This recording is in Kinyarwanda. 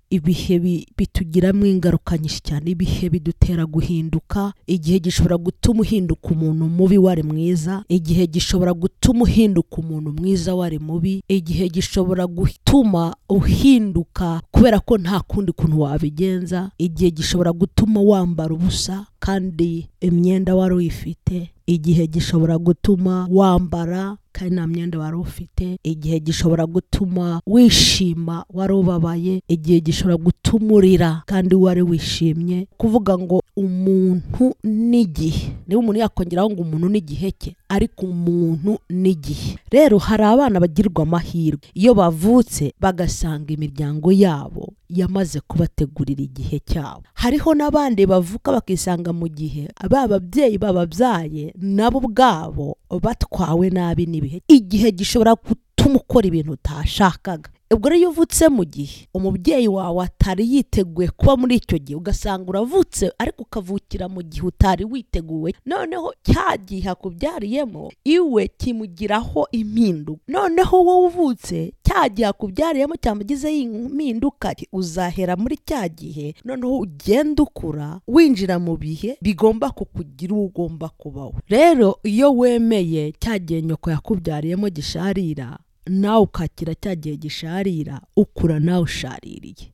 ibihe bi- bitugiramo ingaruka nyinshi cyane ibihe bidutera guhinduka igihe gishobora gutuma uhinduka umuntu mubi wari mwiza igihe gishobora gutuma uhinduka umuntu mwiza wari mubi igihe gishobora gutuma uhinduka kubera ko nta kundi kuntu wabigenza igihe gishobora gutuma wambara ubusa kandi imyenda wari uyifite igihe gishobora gutuma wambara kandi nta myenda wari ufite igihe gishobora gutuma wishima wari ubabaye igihe gishobora gutuma urira kandi wari wishimye kuvuga ngo umuntu n'igihe niba umuntu yakongeraho ngo umuntu n'igihe cye ariko umuntu n'igihe rero hari abana bagirwa amahirwe iyo bavutse bagasanga imiryango yabo yamaze kubategurira igihe cyabo hariho n'abandi bavuka bakisanga mu gihe ba babyeyi bababyaye nabo ubwabo batwawe nabi n'ibihe igihe gishobora gutuma ukora ibintu utashakaga ubwo rero iyo uvutse mu gihe umubyeyi wawe atari yiteguye kuba muri icyo gihe ugasanga uravutse ariko ukavukira mu gihe utari witeguwe noneho cya gihe akubyariyemo iwe kimugiraho impinduka noneho wowe uvutse cya gihe akubyariyemo cyamugizeho impinduka uzahera muri cya gihe noneho ugenda ukura winjira mu bihe bigomba kukugira uwo ugomba kubaho rero iyo wemeye cya gihe nyoko yakubyariyemo gisharira nawe ukakira cya gihe gisharira ukura nawe ushaririye